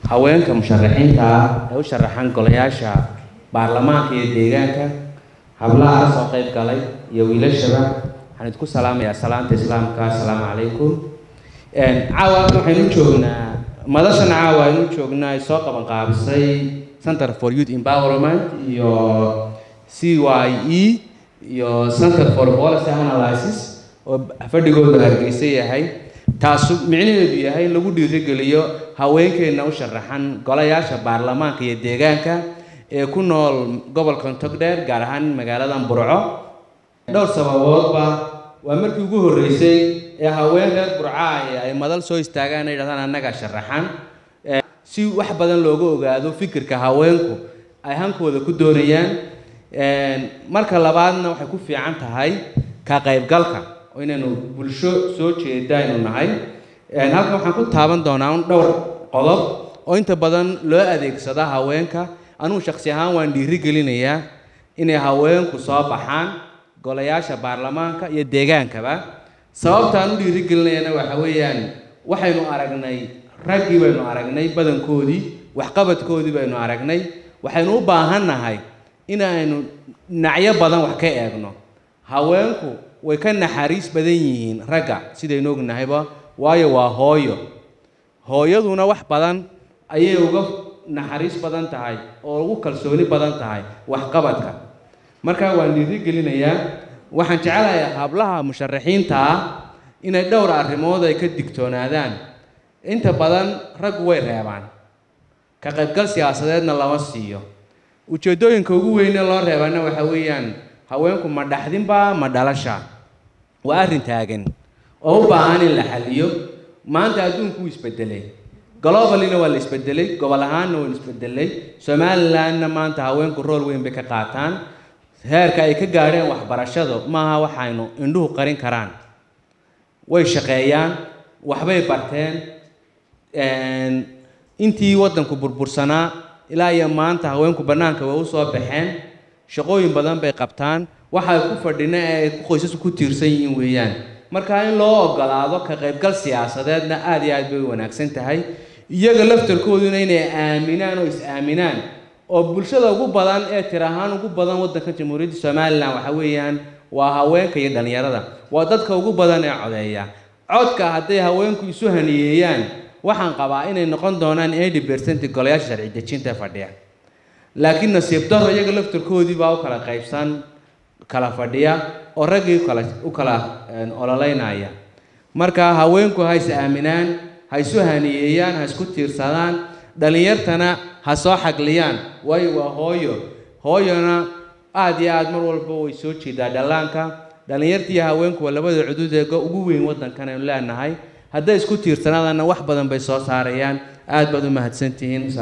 haweenka musharaxiinta ah ee u sharaxan golayaasha baarlamaanka iyo deegaanka hablaha ka soo qayb galay iyo wiilashaba waxaan idinku salaamayaa salaanta islaamka assalaamu calaykum caawa waxaynu joognaa madashan caawa aynu joognaa ay soo qaban qaabisay center for youth empowerment iyo c y e iyo center for policy analysis oo fadhigooda hargeysa yahay taasu micnaheedu yahay in lagu dhiirigeliyo haweenkeenna u sharaxan golayaasha baarlamaanka iyo deegaanka ee ku nool gobolka togdheer gaar ahaan magaaladan burco dhowr sababoodba waa markii ugu horreysay ee haween reer burcaaya ay madal soo istaagaan ay yidhahdaan annaga sharaxan si wax badan looga ogaado fikirka haweenku ay hankooda ku doonayaan marka labaadna waxay ku fiican tahay ka qaybgalka oo inaynu bulsho soo jeeda aynu nahay halkan waxaan ku taaban doonaa un dhowr qodob oo inta badan loo adeegsada haweenka anugu shaksi ahaan waan dhiiri gelinayaa inay haweenku soo baxaan golayaasha baarlamaanka iyo deegaankaba sababta aan u dhiiri gelinayana waxa weeyaan waxaynu aragnay raggii baynu aragnay badankoodii waxqabadkoodii baynu aragnay waxaynu u baahan nahay inaynu dhinacyo badan wax ka eegno haweenku way ka naxariis badan yihiin ragga sidaynu ognahayba waayo waa hooyo hooyaduna wax badan ayay uga naxariis badan tahay oo ugu kalsooni badan tahay waxqabadka marka waan dhiiri gelinayaa waxaan jecelahay hablaha musharaxiinta ah inay dhowr arrimood ay ka digtoonaadaan inta badan raggu way reebaan ka qaybgal siyaasadeedna lama siiyo ujeeddooyinka ugu weyne loo reebana waxa weeyaan haweenku ma dhaxdinba ma dhalasha waa arrin taagan oo u baahan in la xaliyo maanta adduunku wuu isbedelay globalina waa la isbedelay gobol ahaanna waa la isbedelay somalilandna maanta haweenku rool weyn bay ka qaataan heerka ay ka gaadheen waxbarashadu maaha waxaynu indhuhu qarin karaan way shaqeeyaan waxbay barteen intii waddanku burbursanaa ilaa iyo maanta haweenku bannaanka way u soo baxeen shaqooyin badan bay qabtaan waxay ku fadhina ee ay qoysasku ku tiirsan yihiin weeyaan marka in loo ogolaado ka qaybgal siyaasadeedna aada iyo aad bay u wanaagsan tahay iyaga laftarkooduna inay aaminaan oo is-aaminaan oo bulshada ugu badan ee tir ahaan ugu badan waddanka jamhuuriyadda somalilan waxa weeyaan waa haweenka iyo dhallinyarada waa dadka ugu badan ee codeeya codka hadday haweenku isu haniyeeyaan waxaan qabaa inay noqon doonaan eighty percent golayaasha sharci dejinta fadhiya laakiin nasiib daro iyaga laftarkoodii baa u kala qaybsan kala fadhiya oo raggii ukala u kala ololeynaya marka haweenku ha is aaminaan ha isu haniyeeyaan ha isku tiirsadaan dhallinyartana ha soo xagliyaan waayo waa hooyo hooyona aada iyo aada mar walba way soo jeedaa dhallaanka dhallinyarta iyo haweenku waa labada cudud ee ugu weyn waddankan aynu leenahay hadday isku tiirsanaadaanna wax badan bay soo saarayaan aad baad u mahadsantihiin